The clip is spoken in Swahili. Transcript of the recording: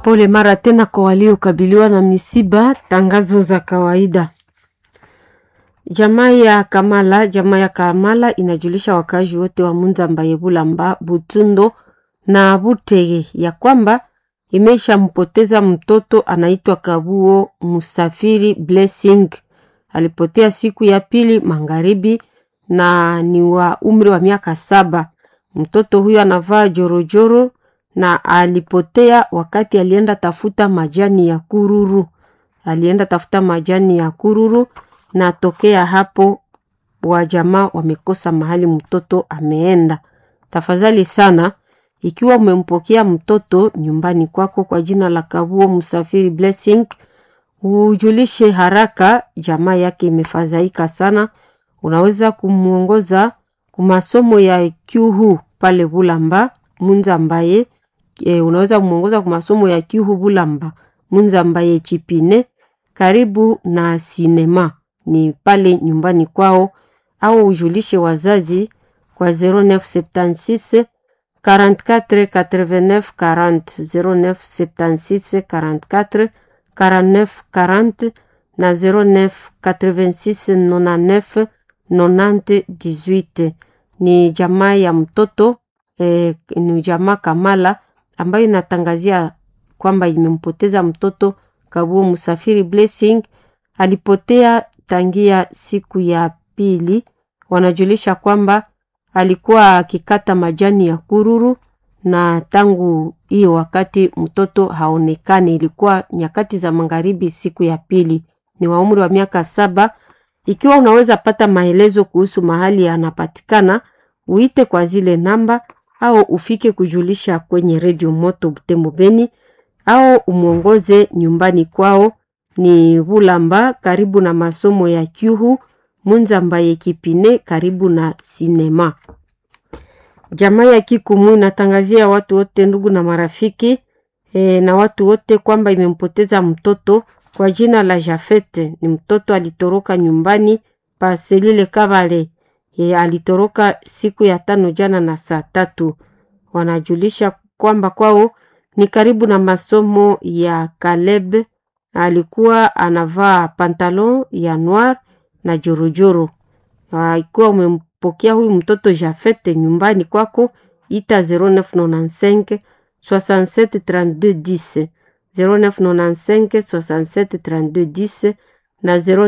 Pole mara tena kwa waliokabiliwa na misiba. Tangazo za kawaida. Jamaa ya Kamala, jamaa ya Kamala inajulisha wakazi wote wa Munzamba, Bulamba, Butundo na Butege ya kwamba imeshampoteza mtoto anaitwa Kabuo Musafiri Blessing. Alipotea siku ya pili magharibi na ni wa umri wa miaka saba. Mtoto huyo anavaa jorojoro na alipotea wakati alienda tafuta majani ya kururu. Alienda tafuta majani ya kururu na tokea hapo wajamaa wamekosa mahali mtoto ameenda. Tafadhali sana, ikiwa umempokea mtoto nyumbani kwako kwa jina la Kabuo Msafiri Blessing, ujulishe haraka, jamaa yake imefadhaika sana. Unaweza kumwongoza kumasomo ya Kyuhu pale Bulamba Munzambaye. E, unaweza kumwongoza kumasomo ya Kyuhu Bulamba Munzambaye Chipine karibu na sinema ni pale nyumbani kwao, au ujulishe wazazi kwa 0976 44 89 40 0976 44 49 40 na 09 86 99 90 18. Ni jamaa ya mtoto eh, ni jamaa Kamala ambayo inatangazia kwamba imempoteza mtoto Kabuo Musafiri Blessing alipotea tangia siku ya pili. Wanajulisha kwamba alikuwa akikata majani ya kururu, na tangu hiyo wakati mtoto haonekani. Ilikuwa nyakati za magharibi siku ya pili. Ni wa umri wa miaka saba. Ikiwa unaweza pata maelezo kuhusu mahali anapatikana, uite kwa zile namba au ufike kujulisha kwenye redio Moto Butembo Beni au umwongoze nyumbani kwao ni Bulamba karibu na masomo ya Kyuhu Munzamba Yekipine karibu na sinema. Jamaa ya Kikumu inatangazia watu wote, ndugu na marafiki e, na watu wote kwamba imempoteza mtoto kwa jina la Jafete. Ni mtoto alitoroka nyumbani pa Selile Kabale. E, alitoroka siku ya tano jana na saa tatu. Wanajulisha kwamba kwao ni karibu na masomo ya Kaleb. Alikuwa anavaa pantalon ya noir na jorojoro. Ikiwa umempokea huyu mtoto Jafete nyumbani kwako, ita 0995 67 32 10 0995 67 32 10 na 0